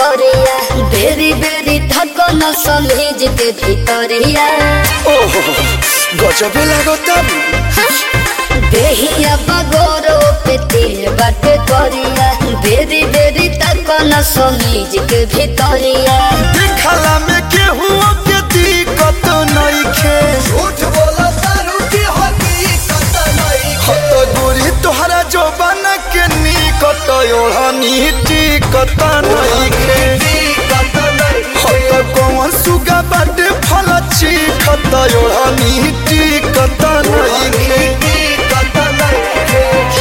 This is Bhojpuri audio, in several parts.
भितरिया बेरी बेरी धकन समीज के भितरिया ओहो गजबे लागता देहिया बगोरो पे तिल बाटे करिया बेरी बेरी धकन समीज के भितरिया देखला में केहू के दिक्कत नइखे झूठ बोला तारू की हकीकत नहीं हत गोरी तोहरा जोबन के निकट ओढ़नी टिकत नइखे हकीकत नहीं हत कौन सुगा बाटे फल चिखत ओढ़नी टिकत नइखे हकीकत नहीं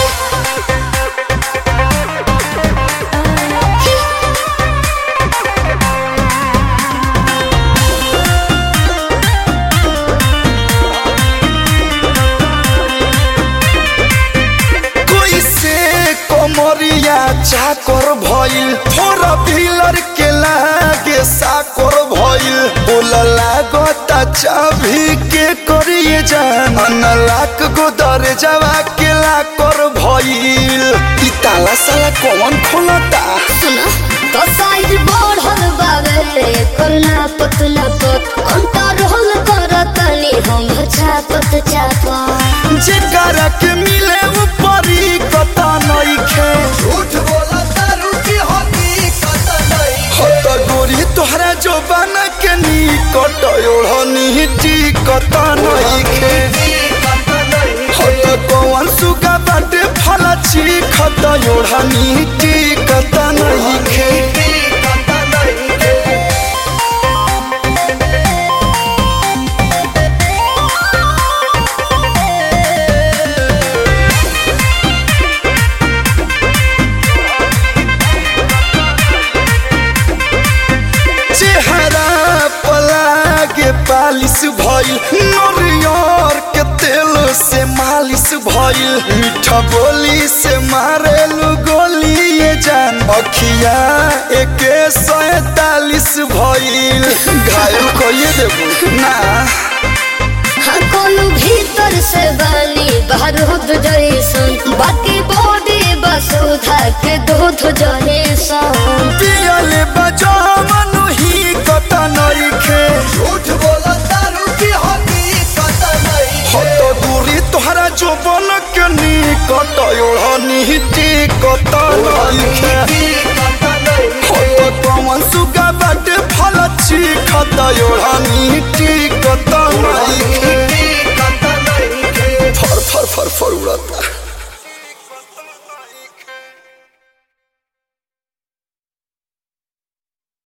कोई से कोमरिया चाकर भइल फोर व्हीलर के लागे साकर भइल बोल लागता चाभी के करिए जान अनलाक गो दरजावा के लाकर भइल ई ताला साला कौन खोलता सुना तो साइज बढ़ल बावे करना पतला पत कंट्रोल करतनी हम छापत छापत जेकरा के मिले ऊपरी कता नइखे झूठ बोला तारू की हकीकत नहीं हत गोरी तोहरा जोबान के निकट ओढ़नी टिकत नइखे हकीकत नहीं हत कौन सुगा बाटे फल चिखत ओढ़नी टिकत नइखे हकीकत नहीं चेहरा पलागे पालिश भइल नरियर के तेल से मालिश भइल मीठा बोली से मारेलु गोली ये जान अखिया एके सैतालीस भइल घायल कइए देबू ना हाँ कोनो भीतर से बानी बाहर होत जैसन बाकी बॉडी बस उधा के दूध जैसन पियले बजावन ही कत नइखे झूठ बोला तारू की हकीकत नहीं हत दूरी तोहरा जोबन के निकट ओढ़नी टिकत नइखे हकीकत नहीं हत कौन सुगा बाटे फल चिखत ओढ़नी